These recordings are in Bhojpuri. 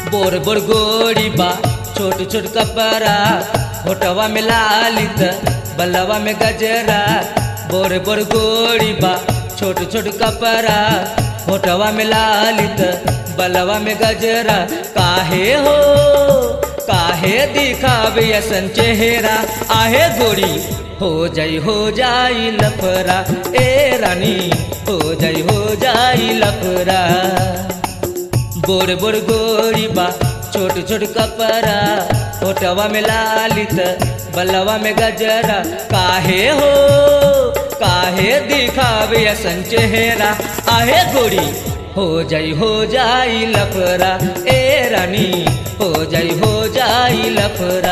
बोर बोर गोरी बा छोट छोट कपड़ा होटवा में लालित बलवा में गजरा बोर बोर गोरी बा छोट छोट कपड़ा होटवा में लालित बलवा में गजरा काहे हो काहे दिखावे असन चेहरा आहे गोरी हो जाई हो जाई लफरा ए रानी हो जाई हो जाई लफरा बोर बोर गोरी बा छोट छोट कपड़ा होटवा में लालित बलवा में गजरा काहे हो काहे दिखावे असन चेहरा आहे गोरी हो जाई हो जाई लफरा ए रानी हो जाई हो जाई लफरा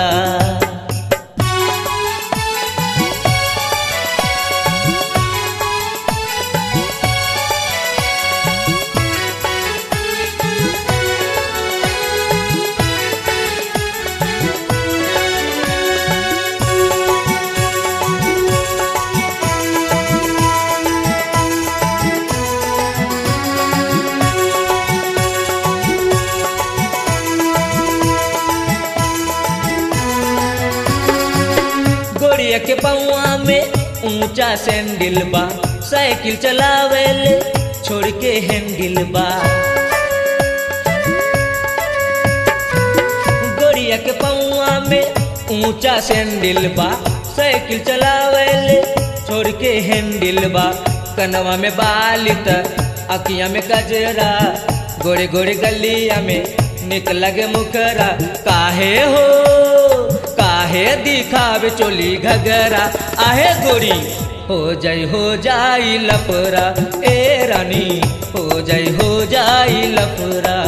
गोड़िया के पौआ में ऊंचा सैंडल बा साइकिल चलावेले छोड़ के हैंडल बा गोड़िया के पौआ में ऊंचा सैंडल बा साइकिल चलावेले छोड़ के हैंडल बा कनवा में बालित अकिया में गजरा गोरे गोरे गलिया में निक लगे मुखरा काहे हो काहे दिखावे चोली घगरा आहे गोरी हो जाई हो जाई लफरा ए रानी हो जाई हो जाई लफरा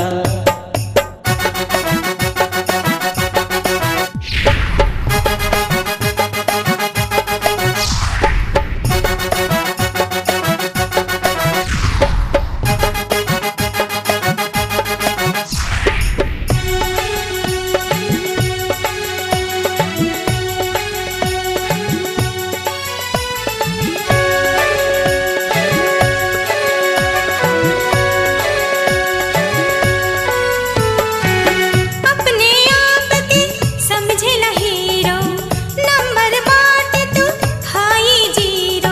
अपने आप के समझेला हीरो नंबर बाटे तू हाई जीरो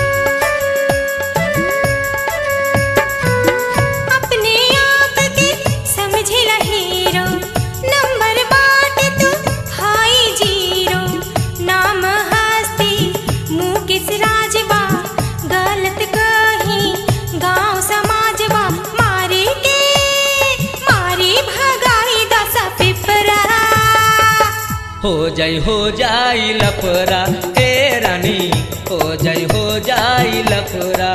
अपने आप के समझेला हीरो नंबर बाटे तू हाई जीरो नाम हस्ती मुँह किस राजबा गलत कहीं गांव समाजबा मारे के मारी भगाई दस पिपरा हो जाई हो जाई लफरा ए रानी हो जाई हो जाई लफरा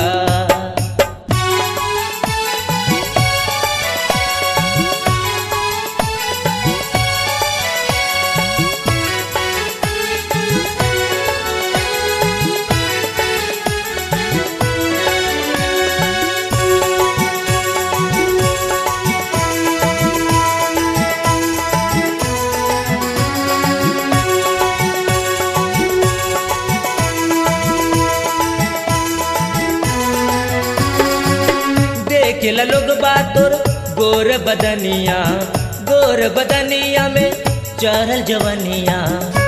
देखेला लोग बातोर गोर बदनिया गोर बदनिया में चढ़ल जवनिया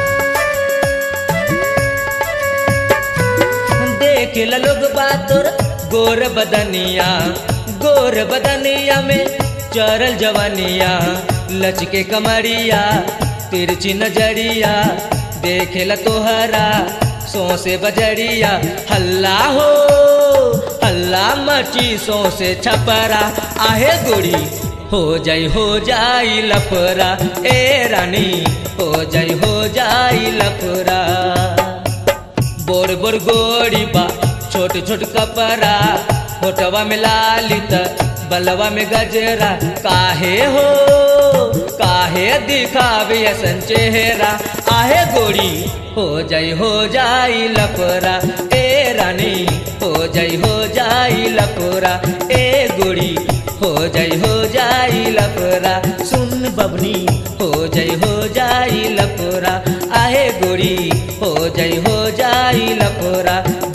देखेला लोग बातोर गोर बदनिया गोर बदनिया में चढ़ल जवनिया लचके कमरिया तिरछी नजरिया देखेला तोहरा सौसे बजरिया हल्ला हो हल्ला मची सौसे छपरा आहे गोरी हो जाई हो जाई लफरा ए रानी हो जाई हो जाई लफरा बोर बोर गोरी बा छोट छोट कपड़ा होटवा में लालित बलवा में गजरा काहे हो काहे दिखावे असन चेहरा आहे गोरी हो जाई हो जाई लफरा ए रानी हो जाई हो जाई लफरा ए गोरी हो जाई हो जाई लफरा सुन बबनी हो जाई हो जाई लफरा आहे गोरी हो जाई हो जाई लफरा